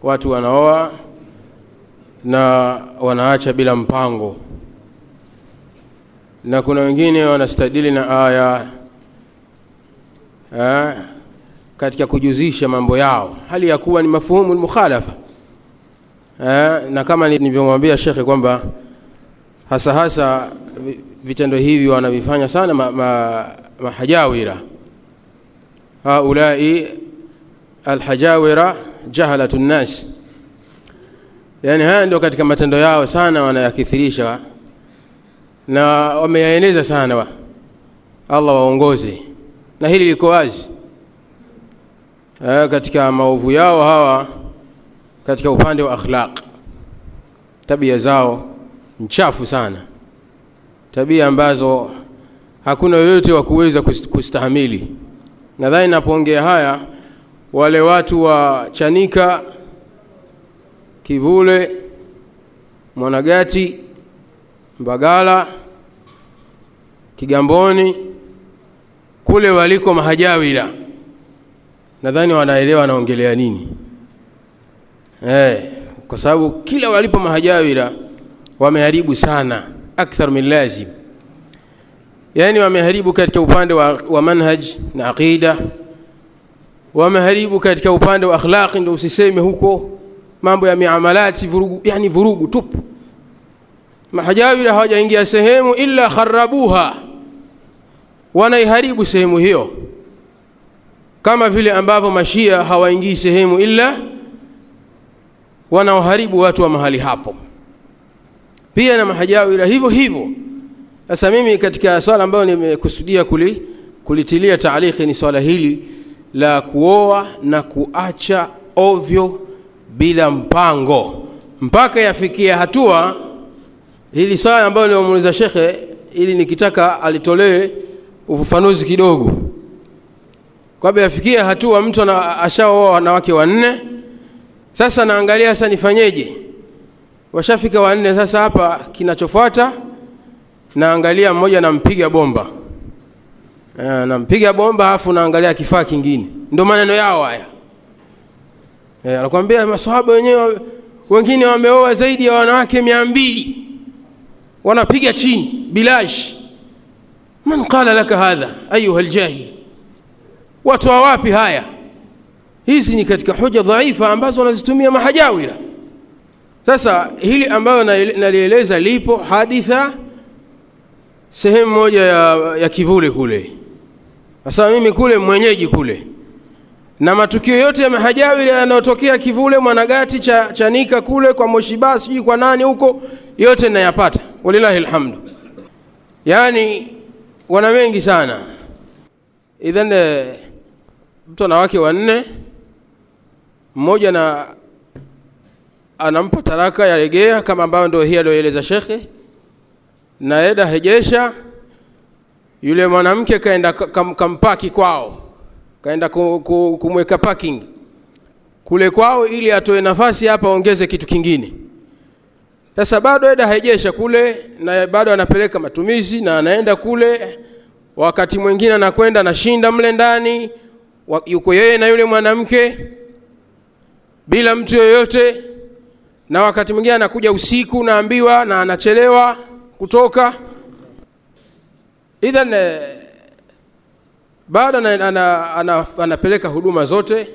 watu wanaoa na wanaacha bila mpango na kuna wengine wanastadili na aya eh, katika kujuzisha mambo yao hali ya kuwa ni mafuhumu lmukhalafa eh, na kama nilivyomwambia shekhe kwamba hasa hasa vitendo hivi wanavifanya sana ma, ma, mahajawira haulai alhajawira jahalatu nnas yani haya ndio katika matendo yao sana wanayakithirisha na wameyaeneza sana wa. allah waongoze na hili liko wazi e, katika maovu yao hawa katika upande wa akhlaq tabia zao mchafu sana tabia ambazo hakuna yoyote wa kuweza kustahamili nadhani napoongea haya wale watu wa chanika kivule mwanagati mbagala kigamboni kule waliko mahajawira nadhani wanaelewa wanaongelea nini eh, kwa sababu kila walipo mahajawira wameharibu sana akthar min lazim yani wameharibu katika upande wa, wa manhaj na aqida wameharibu katika upande wa akhlaqi ndio usiseme huko mambo ya miamalati vurugu yani vurugu tupu mahajawira hawajaingia sehemu illa kharabuha wanaiharibu sehemu hiyo kama vile ambavyo mashia hawaingii sehemu illa wanaoharibu watu wa mahali hapo pia na mahajawira hivyo hivyo sasa mimi katika swala ambayo nimekusudia kuli, kulitilia taaliki ni swala hili la kuoa na kuacha ovyo bila mpango mpaka yafikia hatua hili swala ambayo nimemuuliza shekhe ili nikitaka alitolee ufafanuzi kidogo kwamba yafikia hatua mtu ashaoa wanawake wanne sasa naangalia sasa nifanyeje washafika wanne sasa hapa kinachofuata naangalia mmoja nampiga bomba e, nampiga bomba alafu naangalia kifaa kingine ndio maneno yao haya e, anakwambia masahaba wenyewe wengine wameoa zaidi ya wanawake mia mbili wanapiga chini bilash man qala laka hadha ayuha ljahil watoa wapi haya hizi ni katika hoja dhaifa ambazo wanazitumia mahajawira sasa hili ambayo nalieleza lipo haditha sehemu moja ya, ya kivule kule sasa mimi kule mwenyeji kule na matukio yote ya mahajawiri yanayotokea kivule mwanagati cha chanika kule kwa moshiba sijui kwa nani huko yote nayapata walilahi lhamdu yaani wana wengi sana idhan mtu ana wake wanne mmoja na anampa taraka ya regea kama ambayo ndio hii aliyoeleza shekhe naenda hejesha yule mwanamke kaenda kam, kampaki kwao kaenda kumweka parking kule kwao ili atoe nafasi hapa aongeze kitu kingine sasa bado eda haijesha kule na bado anapeleka matumizi na anaenda kule wakati mwingine anakwenda anashinda mle ndani yuko yeye na yule mwanamke bila mtu yoyote na wakati mwingine anakuja usiku naambiwa na anachelewa kutoka idhan bado anapeleka ana, ana, ana huduma zote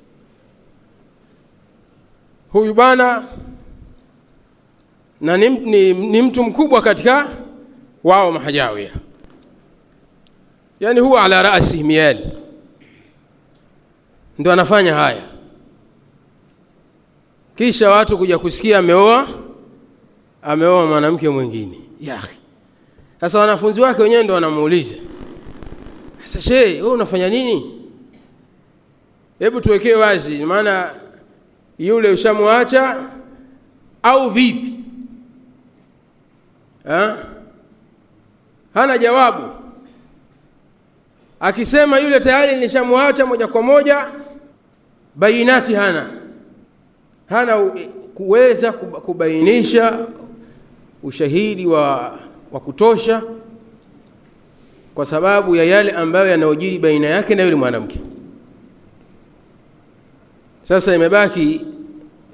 huyu bwana na ni, ni, ni mtu mkubwa katika wao mahajawira yani huwa ala rasi miali ndo anafanya haya kisha watu kuja kusikia ameoa ameoa mwanamke mwingine yahi sasa wanafunzi wake wenyewe ndo wanamuuliza sasa shee wewe unafanya nini hebu tuwekee wazi maana yule ushamwacha au vipi ha? hana jawabu akisema yule tayari nishamwacha moja kwa moja bainati hana hana kuweza kubainisha ushahidi wa, wa kutosha kwa sababu ya yale ambayo yanayojiri baina yake na yule mwanamke sasa imebaki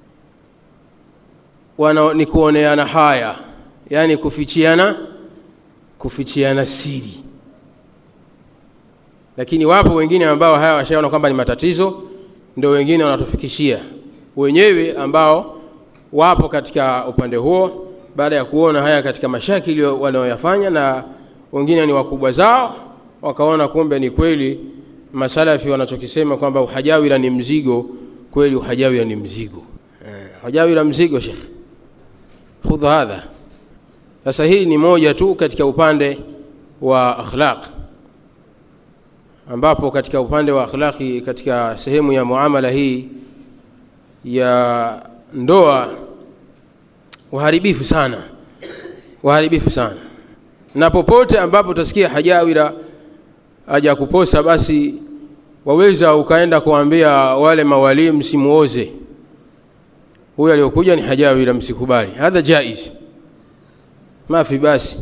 wana ni kuoneana haya yani kufichiana kufichiana siri lakini wapo wengine ambao haya washaona kwamba ni matatizo ndio wengine wanatufikishia wenyewe ambao wapo katika upande huo baada ya kuona haya katika mashakili wanaoyafanya na wengine ni wakubwa zao wakaona kumbe ni kweli masalafi wanachokisema kwamba uhajawira ni mzigo kweli uhajawira ni mzigo eh, uhajawira mzigo shekh khudha hadha sasa hii ni moja tu katika upande wa akhlaq ambapo katika upande wa akhlaqi katika sehemu ya muamala hii ya ndoa uharibifu sana uharibifu sana na popote ambapo utasikia hajawira aja kuposa basi waweza ukaenda kuambia wale mawalii msimuoze huyu aliyokuja ni hajawira msikubali hadha jaiz mafi basi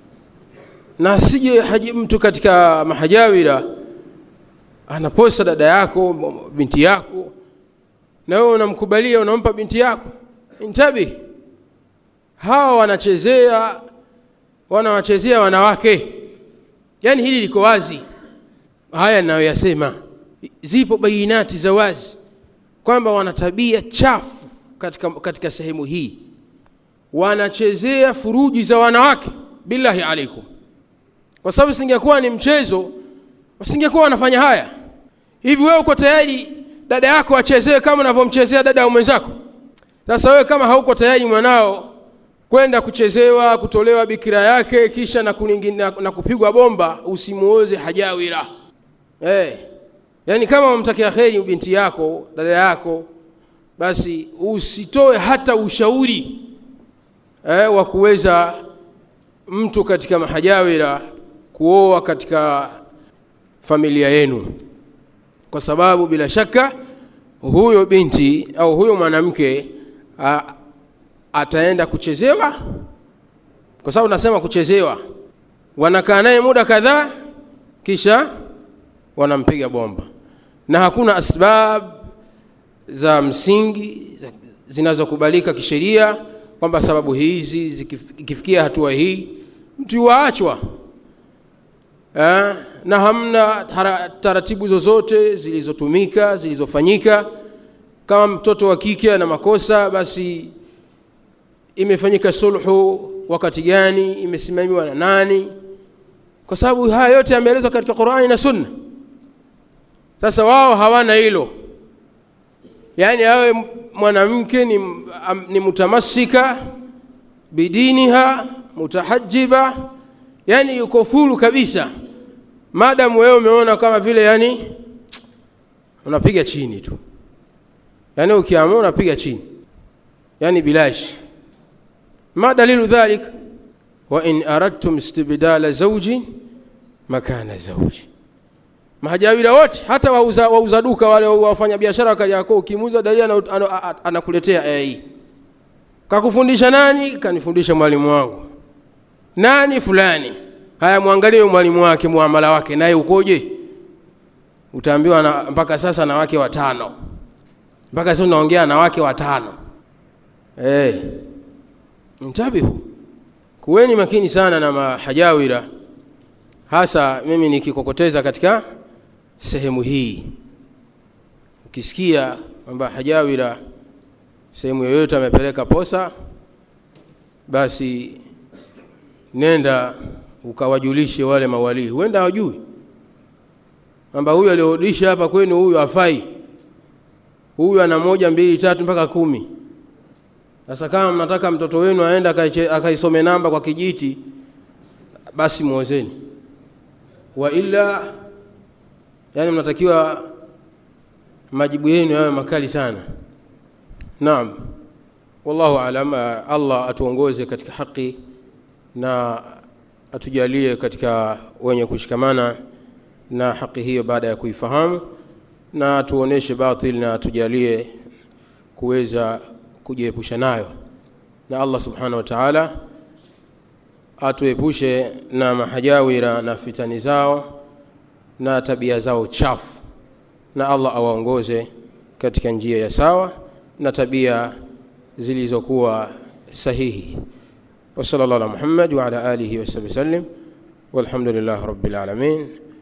na sije haji mtu katika mahajawira anaposa dada yako binti yako na wewe unamkubalia unampa binti yako intabi hawa wanachezea wanawachezea wanawake yaani hili liko wazi haya ninayoyasema zipo bainati za wazi kwamba wana tabia chafu katika, katika sehemu hii wanachezea furuji za wanawake billahi alaikum kwa sababu singekuwa ni mchezo wasingekuwa wanafanya haya hivi wewe uko tayari dada yako achezewe kama unavyomchezea dada ya mwenzako sasa wewe kama hauko tayari mwanao kwenda kuchezewa kutolewa bikira yake kisha na, na, na kupigwa bomba usimuoze hajawira hey. yaani kama wamtakia kheri binti yako dada yako basi usitoe hata ushauri eh, wa kuweza mtu katika mahajawira kuoa katika familia yenu kwa sababu bila shaka huyo binti au huyo mwanamke ataenda kuchezewa kwa sababu nasema kuchezewa wanakaa naye muda kadhaa kisha wanampiga bomba na hakuna asbab za msingi zinazokubalika kisheria kwamba sababu hizi zikifikia hatua hii mtu yuwaachwa eh, na hamna taratibu zozote zilizotumika zilizofanyika kama mtoto wa kike ana makosa basi imefanyika sulhu wakati gani imesimamiwa na nani kwa sababu haya yote yameelezwa katika qurani na sunna sasa wao hawana hilo yaani awe mwanamke ni, ni mutamassika bidiniha mutahajiba yani yuko fulu kabisa madamu wewe umeona kama vile yani unapiga chini tu yani ukiamua unapiga chini yani bilashi ما دليل ذلك وإن أردتم استبدال زوج مكان زوج mahajawira wote hata wauza, wauza duka wale wafanya biashara wakali yako ukimuuza dalili anakuletea aya hii kakufundisha nani kanifundisha mwalimu wangu nani fulani haya mwangalie mwalimu wake muamala wake naye ukoje utaambiwa na, mpaka sasa na wake watano mpaka sasa unaongea na wake watano hey. ntabihu kuweni makini sana na mahajawira hasa mimi nikikokoteza katika sehemu hii ukisikia kwamba hajawira sehemu yoyote amepeleka posa basi nenda ukawajulishe wale mawalii huenda hawajui kwamba huyu aliorudisha hapa kwenu huyu hafai huyu ana moja mbili tatu mpaka kumi sasa kama mnataka mtoto wenu aende akaisome namba kwa kijiti basi muozeni wa illa yani mnatakiwa majibu yenu yawe makali sana naam wallahu alam allah atuongoze katika haki na atujalie katika wenye kushikamana na haki hiyo baada ya kuifahamu na atuoneshe batil na atujalie kuweza kujiepusha nayo na allah subhanahu wa taala atuepushe na mahajawira na fitani zao na tabia zao chafu na allah awaongoze katika njia ya sawa na tabia zilizokuwa sahihi wa sallallahu ala Muhammad wa ala alihi wa sahbihi sallim walhamdulillahi rabbil alamin